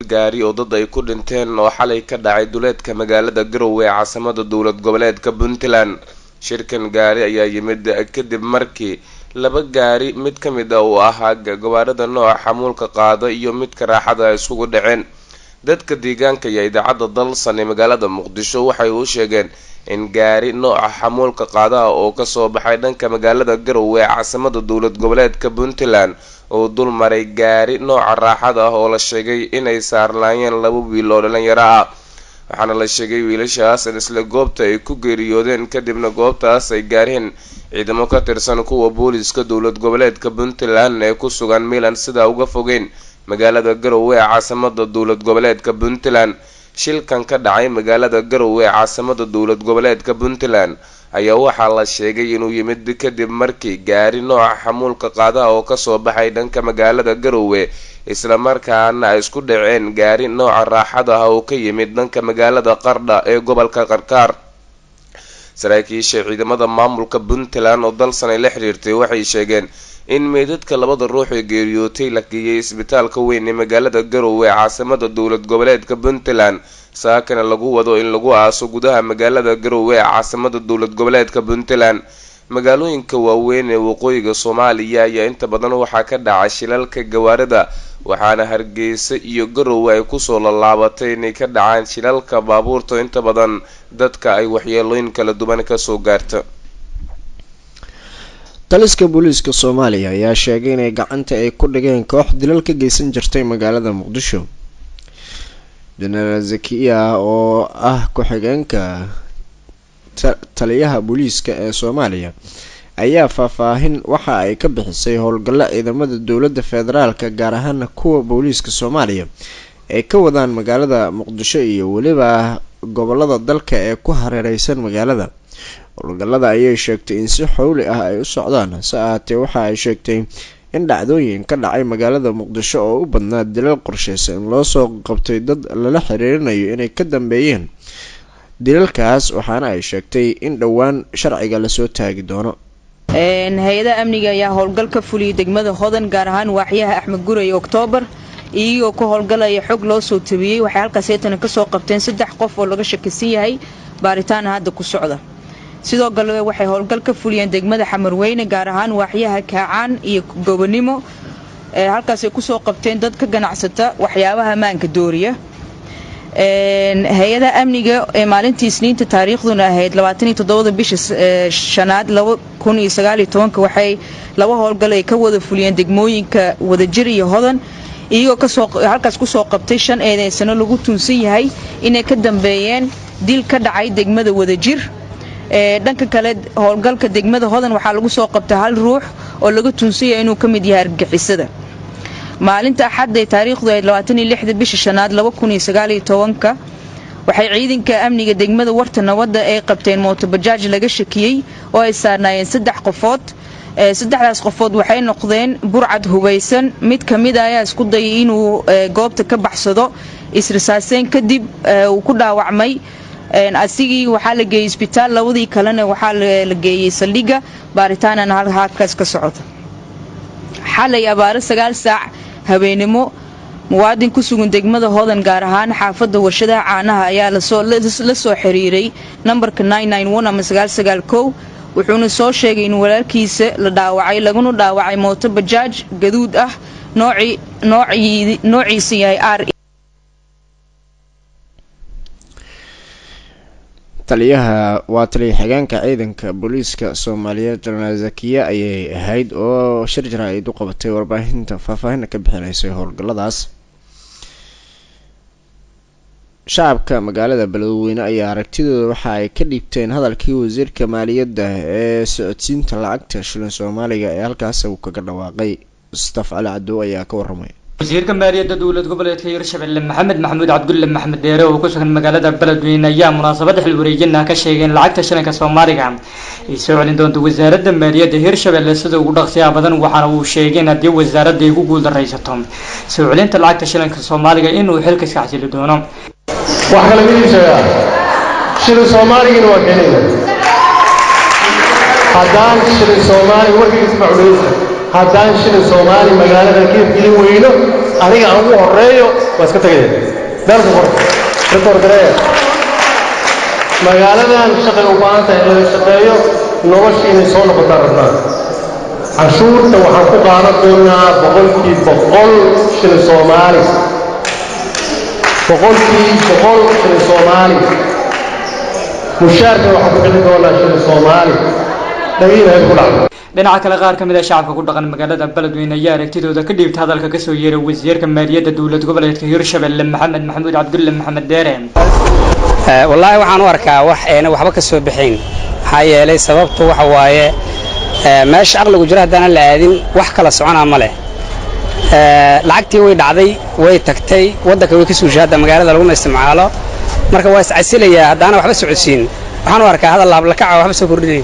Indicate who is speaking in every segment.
Speaker 1: gaari oo dad ay ku dhinteen oo xalay ka dhacay duleedka magaalada garowe ee caasimada dowlad goboleedka puntland shirkan gaari ayaa yimid kadib markii laba gaari mid ka mid ah uu ahaa gawaarida nooca xamuulka qaada iyo midka raaxada ay isugu dhaceen dadka deegaanka iyo idaacadda dalsan ee magaalada muqdisho waxay u sheegeen in gaari nooca xamuulka qaadaha oo kasoo baxay dhanka magaalada garowe ee caasimada dowlad goboleedka puntland oo dul maray gaari nooca raaxada ah oo la sheegay inay saarlaayeen laba wiil oo dhalinyaro ah waxaana la sheegay wiilashaas in isla goobta ay ku geeriyoodeen kadibna goobtaas ay gaareen ciidamo ka tirsan kuwa booliska dowlad goboleedka puntland ee ku sugan milan sidaa uga fogeyn magaalada garowe ee caasimada dowlad goboleedka puntland shilkan ka dhacay magaalada garowe ee caasimada dowlad goboleedka puntland ayaa waxaa la sheegay inuu yimid kadib markii gaari nooca xamuulka qaadaha oo kasoo baxay dhanka magaalada garowe islamarkaana ay isku dhaceen gaari nooca raaxada ah oo ka yimid dhanka magaalada qardha ee gobolka qarkaar saraakiisha ciidamada maamulka puntland oo dalsan ay la xiriirtay waxay sheegeen in meydadka labada ruux ee geeriyootay la geeyay isbitaalka weyn ee magaalada garowe ee caasimada dowlad goboleedka puntland saakana lagu wado in lagu aaso gudaha magaalada garowe ee caasimada dowlad goboleedka puntland magaalooyinka waaweyn ee waqooyiga soomaaliya ayaa inta badan waxaa ka dhaca shilalka gawaarida waxaana hargeysa iyo garowe ay kusoo lallaabatay inay ka dhacaan shilalka baabuurta inta badan dadka ay waxyeelooyin kala duwan kasoo gaarta
Speaker 2: taliska booliiska soomaaliya ayaa sheegay inay gacanta ay ku dhigeen koox dilal ka geysan jirtay magaalada muqdisho jenaraal zakiya oo ah ku-xigeenka taliyaha booliiska ee soomaaliya ayaa faahfaahin waxa ay ka bixisay howlgallo ciidamada dowladda federaalka gaar ahaana kuwa booliiska soomaaliya ay ka wadaan magaalada muqdisho iyo weliba gobolada dalka ee ku hareereysan magaalada howlgallada ayay sheegtay in si xowli ah ay u socdaan hase ahaatee waxa ay sheegtay in dhacdooyin ka dhacay magaalada muqdisho oo u badnaa dilal qorsheysan loo soo qabtay dad lala xiriirinayo inay ka dambeeyeen dilalkaas waxaana ay sheegtay in dhowaan sharciga lasoo taagi doono
Speaker 3: hay-adaha amniga ayaa howlgal ka fuliyay degmada hodan gaar ahaan waaxyaha axmed guray oktoobar iyagoo ka howlgalaya xog loo soo tabiyey waxay halkaas eetana kasoo qabteen saddex qof oo laga shakisan yahay baaritaana hadda ku socda sidoo kale waxay howlgal ka fuliyeen degmada xamarweyne gaar ahaan waaxyaha kaacaan iyo gobonimo halkaasay kusoo qabteen dad ka ganacsata waxyaabaha maanka dooriya hay-ada amniga ee maalintii isniinta taariikhduna ahayd bisha shanaad waxay laba howlgal ay ka wada fuliyeen degmooyinka wadajir iyo hodan iyagoo halkaas kusoo qabtay shan eedeysano lagu tuunsan yahay inay ka dambeeyeen dil ka dhacay degmada wadajir dhanka kale howlgalka degmada hodan waxaa lagu soo qabtay hal ruux oo laga tuunsan yahay inuu ka mid yahay argagixisada maalinta axadda ee taariikhdu ahayd bisha shanaad ka waxay ciidanka amniga degmada warta nabadda ay qabteen mootobajaaj laga shakiyey oo ay saarnaayeen saddex qofood saddexdaas qofood waxay noqdeen burcad hubaysan mid kamid a ayaa isku dayay inuu goobta ka baxsado isrisaaseen kadib uu ku dhaawacmay asigii waxaa la geeyey isbitaal labadii kalena waxaa la geeyey saldhigga baaritaanana halkaas ka socota xalay abaaro sagaal saac habeenimo muwaadin ku sugan degmada hodan gaar ahaan xaafadda warshadaha caanaha ayaa la soo xiriiray nambarka ama wuxuuna soo sheegay in walaalkiisa la dhaawacay laguna dhaawacay mooto bajaaj gaduud ah noociisa yahay r
Speaker 2: taliyaha waa taliya xigeenka ciidanka booliiska soomaaliyeed jenaraal zakiya ayay ahayd oo shir jaraa'id u qabatay warbaahinta faahfaahinna ka bixinaysay howlgalladaas shacabka magaalada beledweyne ayaa aragtidooda waxa ay ka dhiibteen hadalkii wasiirka maaliyadda ee socodsiinta lacagta shilin soomaaliga ee halkaas uu kaga dhawaaqay mustaf cali cadow ayaa ka waramay
Speaker 4: wasiirka maaliyadda dowlad goboleedka hirshabelle maxamed maxamuud cabdulle maxmed dheere oo ku sugan magaalada beledweyne ayaa munaasabada xil wareejina ka sheegay in lacagta shilinka soomaaliga ay soo celin doonto wasaaradda maaliyadda hirshabelle sida ugu dhaqsiyaa badan waxaana uu sheegay in haddii wasaaradda ay ku guuldaraysato soo celinta lacagta shilinka soomaaliga inuu xilka iska xasili doono
Speaker 5: wax kale midii sheegaa shilin soomaaligina waa keenayna haddaan shilin soomaali warkiisa macudaysa haddaan shilin soomaali magaalada ka hirgelin weyno aniga aan ugu horeeyo waa iska tegaya beelka qor rekoorgareeya magaaladan shaqay u baahan tahay in laga shaqeeyo nolosha inay soo noqotaan rabnaan canshuurta waxaan ku qaadan doonaa boqolkii boqol shilin soomaali boqolkii boqol shilin soomaali mushaarka waxaan ku bixin doonaa shilin soomaali dhagiina hay ku dhacdo
Speaker 4: dhinaca kale qaar ka mid ah shacabka ku dhaqan magaalada beledweyne ayaa aragtidooda ka dhiibta hadalka kasoo yeeray wasiirka maaliyadda dowlad goboleedka hirshabelle maxamed maxamuud cabdulle maxamed deere
Speaker 6: wallaahi waxaan u arkaa wax ayna waxba ka soo bixayn maxaa yeelay sababtu waxa waaye meesha aqligu jiro haddaanan la aadin wax kala soconaa ma leh lacagtii way dhacday way tagtay waddanka way ka suushay hadda magaalada laguma isticmaalo marka waa iscasilayaa haddaana waxba socodsiin waxaan u arkaa hadal laablakaca waxba soo kordhinayn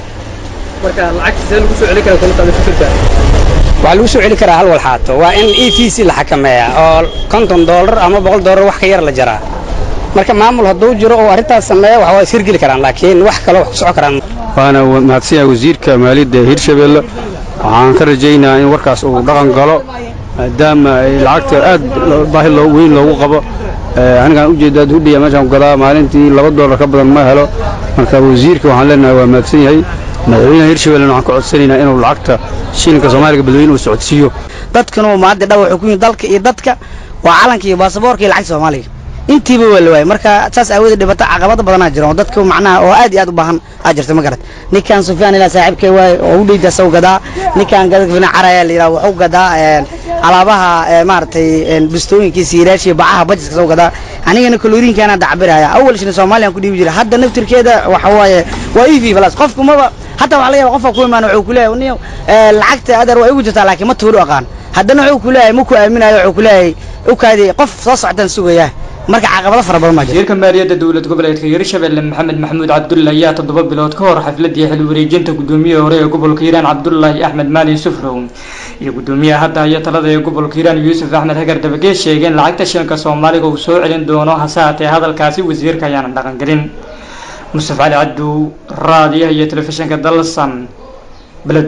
Speaker 6: waxaa lagu soo celi karaa hal walxaato waa in e v c la xakameeyaa oo konton doolar ama boqol doolar wax ka yar la jaraa marka maamul hadduu jiro oo arrintaas sameeya wax waa ishirgeli karaan laakiin wax kale wax ku socon karaan
Speaker 7: waana mahadsan yahay wasiirka maaliyadda hirshabelle waxaan ka rajaynayaa in warkaas uu dhaqan galo maadaama ay lacagta aad baahi weyn loogu qabo anigaan ujeedaa hudhiya meeshaan gadaa maalintii laba doolar ka badan ma helo marka wasiirka waxaan leenahay waa mahadsan yahay madaxweynaha hirshabellena waxaan ka codsanaynaa inuu lacagta shilinka soomaaliga badweyne uu socodsiiyo
Speaker 8: dadkanu maanta dha wuxuu ku yimid dalka iyo dadka waa calanka iyo baasaboorka iyo lacagta soomaaliga intiiba waa la waayay marka saas aawadeed dhibaato caqabado badanaa jira oo dadka macnaha oo aad iyo aad u baahan aa jirta ma garat ninkan sufyaan ilaa saaxiibkay waay oo u dheyda saw gadaa ninkan gadafina caraya la yidhaha wuxuu gadaa alaabaha maaragtay bistooyinkiisa yiraashiya bacaha bajiska saw gadaa anigana kaloriinkaana dacbiraya awal shina soomaaliyan ku dhiibi jira hadda naftirkeeda waxa waaye waa ev balas qofku maba hataa waxaa laga yaba qofka ku imaan wuxuu kuleeyahay niyo lacagta adeer waa igu jirtaa laakiin ma tuuru aqaan haddana wuxuu kuleeyahay ma ku aaminayo wuxuu kuleeyahay u kaadi qof soo socdaan sugaya marka caqabado fara badan maa jira
Speaker 4: wasiirka maaliyadda dowlad goboleedka hirshabelle maxamed maxamuud cabdulle ayaa toddoba bilood ka hor xafladii xil wareejinta gudoomiyihii hore ee gobolka hiiraan cabdullaahi axmed maalin sufrow iyo gudoomiyaha hadda haya talada ee gobolka hiiraan yuusuf axmed hagar dabageed sheegeen lacagta shilinka soomaaliga uu soo celin doono hase haatee hadalkaasi wasiirka ayaana dhaqangelin mustafa cali cabdu raadiyaha iyo telefishinka dalsan beled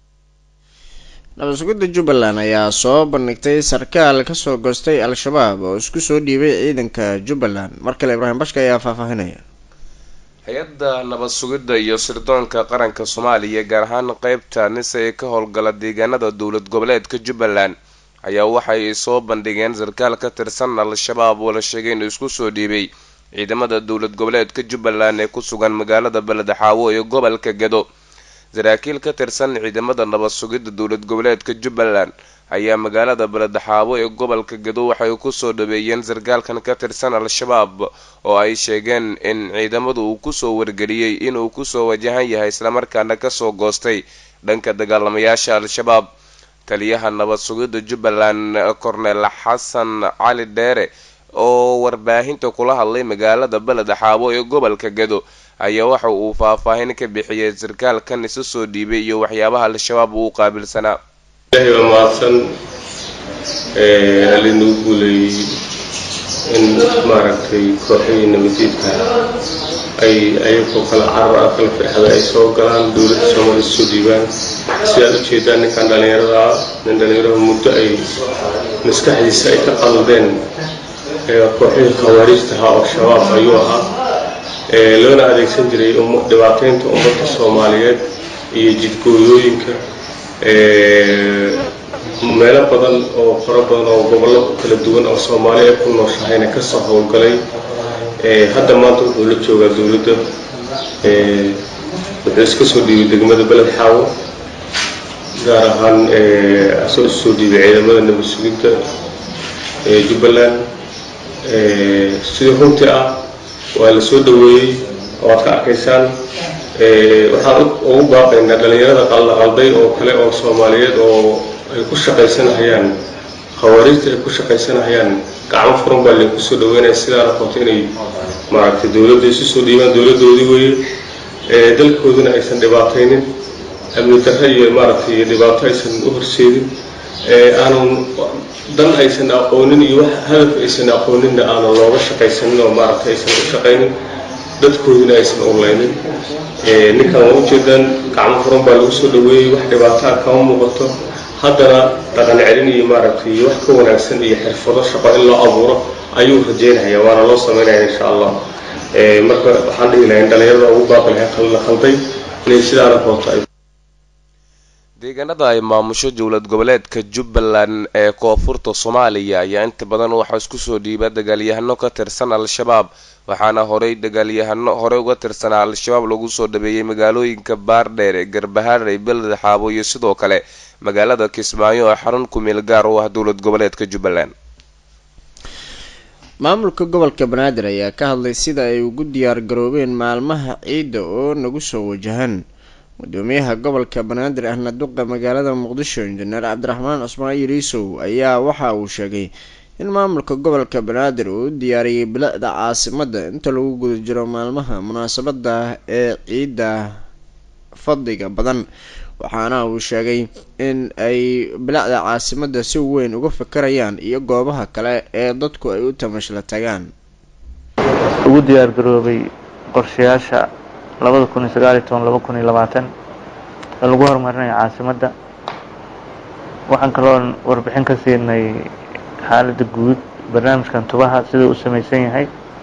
Speaker 2: nabadsuguda jubbaland ayaa soo bandhigtay sarkaal kasoo goostay al-shabaab oo isku soo dhiibay ciidanka jubbaland mar kale ibraahim bashka ayaa faahfaahinaya
Speaker 1: hay-adda nabad sugidda iyo sirdoonka qaranka soomaaliya gaar ahaan qeybta nise ee ka howlgala deegaanada dowlad goboleedka jubbaland ayaa waxay soo bandhigeen sarkaal ka tirsan al-shabaab oo la sheegay inuu isku soo dhiibay ciidamada dowlad goboleedka jubbaland ee ku sugan magaalada beledxaawo ee gobolka gedo saraakiil ka tirsan ciidamada nabad sugidda dowlad goboleedka jubbaland ayaa magaalada beledxaabo ee gobolka gedo waxay kusoo dhaweeyeen sarkaalkan ka tirsan al-shabaab oo ay sheegeen in ciidamadu uu kusoo wargeliyey inuu kusoo wajahan yahay islamarkaana kasoo goostay dhanka dagaalamayaasha al-shabaab taliyaha nabad sugidda jubbaland cornel xasan cali dheere oo warbaahinta kula hadlay magaalada beledxaabo ee gobolka gedo ayaa waxa uu faahfaahin ka bixiyay sarkaalkan isu soo dhiibay iyo waxyaabaha al-shabaab uu qaabilsanaa
Speaker 9: ilaahay baa mahadsan allinuu guuleeyey in maaragtay kooxihii nabadiidka ay ayagoo kala carar ah kala firxada ay soo galaan dowladda soomaaliya soo dhiibaan si aad u jeedaan ninkan dhallinyarada ah nin dhallinyarada muddo ay maskaxdiisa ay ka qaldeen kooxihii khawaariijta ahaa oo shabaab ayuu ahaa loona adeegsan jiray dhibaateynta ummadda soomaaliyeed iyo jidgooyooyinka meelo badan oo fara badan oo gobollo kala duwan oo soomaali ay ku nooshahayna kasoo howlgalay hadda maanta wuxuu la joogaa dowladda wuxuu iska soo dhiibay degmada beled xaawo gaar ahaan asoo isu soo dhiibay ciidamada nabad sugidda jubbaland sidii runtii ah waa la soo dhaweeyey oo aad ka arkaysaan waxaan ugu baaqaynaa dhallinyarada qaldaqalday oo kale oo soomaaliyeed oo ay ku shaqaysanahayaan khawaariijta ay ku shaqaysanahayaan gacmo furan baa lagu soo dhaweynaya sidaa noqoto inay maaragtay dowladda isu soo dhiibaan dowladdoodii weeye dalkooduna aysan dhibaataynin amni darre iyo maaragtay dhibaato aysan u horseedin aanan dan aysan aqoonin iyo wax hadaf aysan aqooninna aanan looga shaqaysanin oo maaragtay aysan u shaqaynin dadkoodina aysan urlaynin ninkan waa ujeedaan gacmo furan baa lagu soo dhaweeyey wax dhibaataa kama muuqato haddana dhaqan celin iyo maaragtay wax ka wanaagsan iyo xirfado shaqo in loo abuuro ayuu rajeynaya waana loo sameynaya insha allah marka waxaan dhihi lahay in dhalinyarada ugu baaqi lahay la khalday inay sidaana koobto ay
Speaker 1: deegaanada ay maamusho dowlad goboleedka jubbaland ee koonfurta soomaaliya ayaa inta badan waxaa isku soo dhiiba dagaalyahano ka tirsan al-shabaab waxaana horey dagaalyahano horey uga tirsanaa al-shabaab lagu soo dhabeeyey magaalooyinka baardheer ee garbahaarey beled xaabo iyo sidoo kale magaalada kismaayo oo xarun kumeel gaar u ah dowlad goboleedka jubbaland
Speaker 2: maamulka gobolka banaadir ayaa ka hadlay sida ay ugu diyaar garoobeen maalmaha ciidda oo nagu soo wajahan gudoomiyaha gobolka banaadir ahna duqa magaalada muqdisho injineer cabdiraxmaan cusmaan yariisow ayaa waxa uu sheegay in maamulka gobolka banaadir uu u diyaariyey bilicda caasimadda inta lagu guda jiro maalmaha munaasabada ee ciidda fadliga badan waxaana uu sheegay in ay bilicda caasimadda si weyn uga fakarayaan iyo goobaha kale ee dadku ay u tamashla tagaan
Speaker 10: ugu diyaar garoobay qorshayaasha labada kun iyo sagaal iyo toban laba kun iyo labaatan ee lagu horumarinayo caasimadda waxaan kaloo warbixin ka siinay xaaladda guud barnaamijkan tubaha sida u samaysan yahay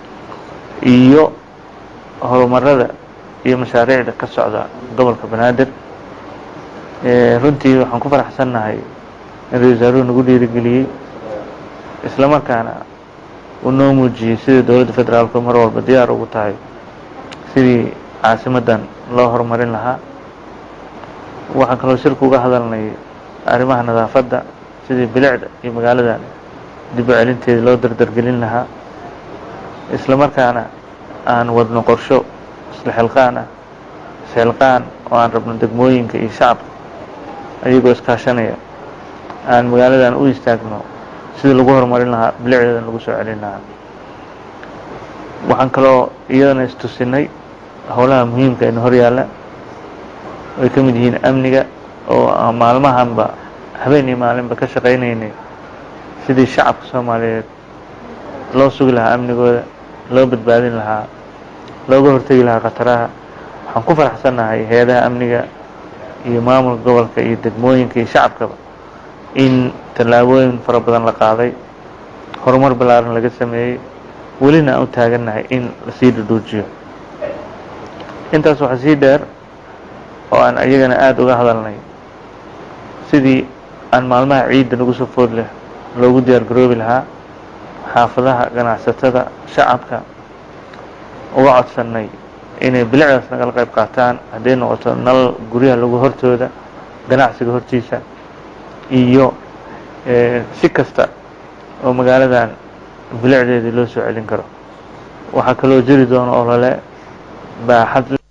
Speaker 10: iyo horumarada iyo mashaariicda ka socda gobolka banaadir runtii waxaan ku faraxsannahay in ra-isul wasaaruhu nagu dhiirigeliyey isla markaana uu noo muujiyey sidai dowladda federaalku mar walba diyaar ugu tahay sidii caasimaddan loo horumarin lahaa waxaan kaloo shirku uga hadalnay arrimaha nadaafadda sidii bilicda iyo magaaladan dib u celinteeda loo dardargelin lahaa isla markaana aan wadno qorsho isla xilqaan ah isxilqaan oo aan rabno degmooyinka iyo shacabka ayagoo iskaashanaya aan magaaladan u istaagno sidii lagu horumarin lahaa bilicdeedan lagu soo celin lahaa waxaan kaloo iyadana istusinay howlaha muhiimka ina hor yaalla ay ka mid yihiin amniga oo aan maalmahanba habeen iyo maalinba ka shaqaynaynay sidii shacabka soomaaliyeed loo sugi lahaa amnigooda loo badbaadin lahaa looga hortegi lahaa khataraha waxaan ku faraxsannahay hay-adaha amniga iyo maamulka gobolka iyo degmooyinka iyo shacabkaba in tallaabooyin fara badan la qaaday horumar ballaaran laga sameeyey welina aan u taagannahay in lasii dhudhuujiyo intaas waxaa sii dheer oo aan iyagana aada uga hadalnay sidii aan maalmaha ciidda nagu soo food leh loogu diyaar garoobi lahaa xaafadaha ganacsatada shacabka uga codsannay inay bilicdaas nagala qayb qaataan hadday noqoto nal guryaha lagu hortooda ganacsiga hortiisa iyo si kasta oo magaaladan bilicdeedii loo soo celin karo waxaa kaloo jiri doona olole baaxad